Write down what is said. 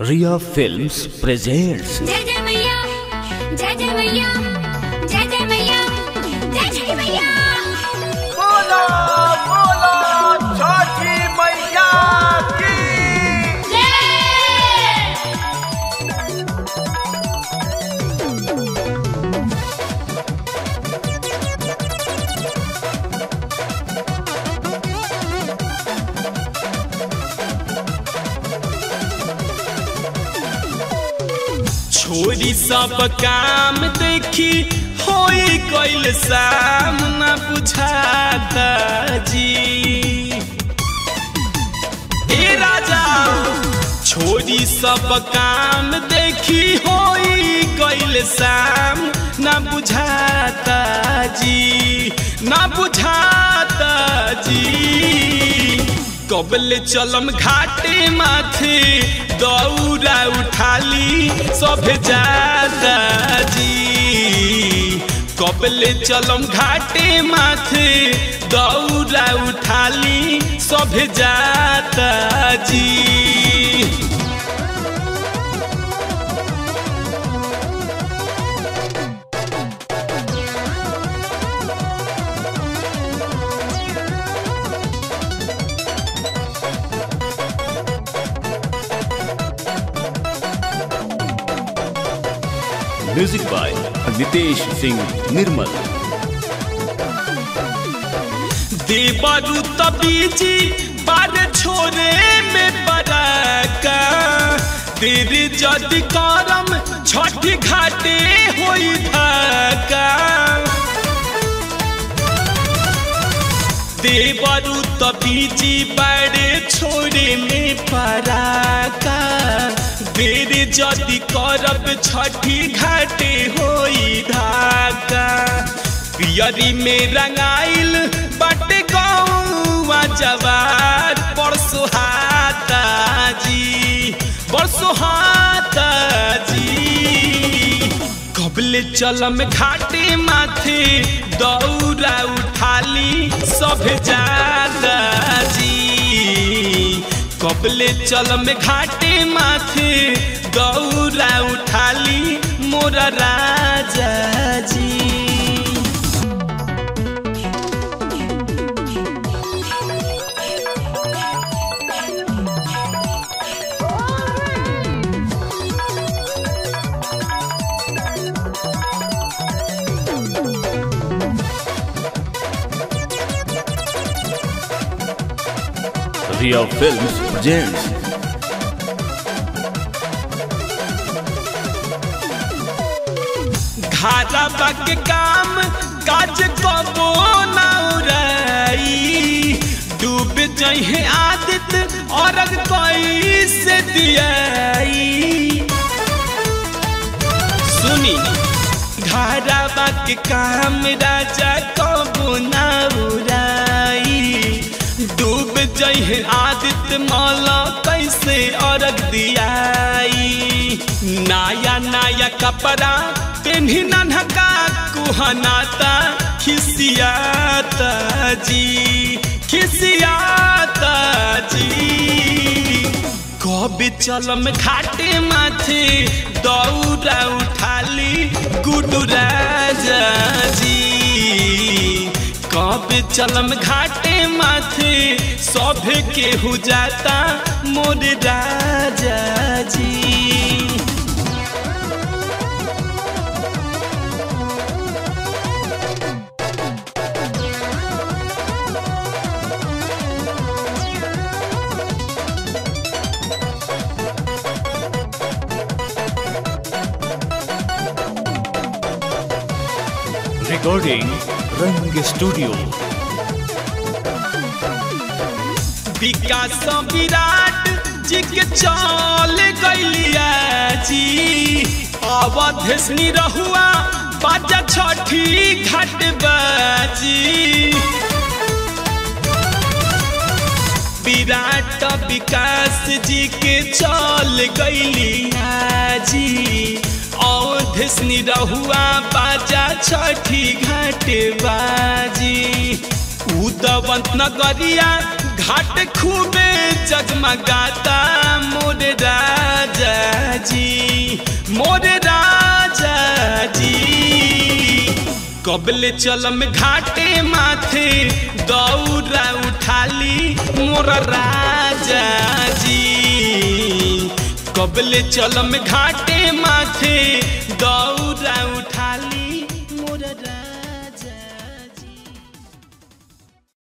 Ria Films presents जय जय मैया जय जय मैया जय जय मैया जय जय मैया बोलो बोलो छठी मैया की छोरी सब काम देखी होई कइल शाम न बुझाता जी ए राजा छोरी सब काम देखी होई कइल शाम न बुझाता जी न बुझाता जी कबले चलम घाटे माथे दौरा उठाली सब जाता जी कबले चलम घाटे माथे दौरा उठाली सब जाता जी music by Nitesh Singh Nirmal. देवरु तबीजी बार छोरे में बराका तेरे जदि करम छठी घाटे होई धाका देवरु तबीजी बारे छोरे में पराका तेरे जदि करब छठी घाटे होई धाका पियरी में रंगाइल बाटे गौवा जवार परसो हाता जी परसो हाता जी कबले चलम घाटे माथे दौरा उठाली सब जाता जी कबले चलम घाटे माथे दौरा उठाली मोरा राजा जी Ria Films presents घाटा के काम काज कबो ना उड़ाई डूब जहे आदित और कोई से दियाई सुनी घाटा के काम राजा कबो ना उड़ाई डूब जहे आदित मौला कैसे अर्घ दियाई नया नया कपड़ा पेन्ही नन्हका कुहनाता खिसियाता जी खिसियाता जी कब चलम घाटे माथे दौरा उठाली गुडू राजा जी कब चलम घाटे माथे सब के हो जाता मोर राजा जी recording Rang Studio. विकास विराट जी के चल गैलिया जी अवधेशनी रहुआ बाजा छठी घाट बाजी विराट विकास जी के चल गैलिया जी अवधेशनी रहुआ बाजा छठी घाट बाजी उदवंत नगरिया घाट खूबे जगमगाता मोर राजा जी मोर राजा जी कबले चलम घाटे माथे दौरा उठाली मोर राजा जी कबले चलम घाटे माथे दौरा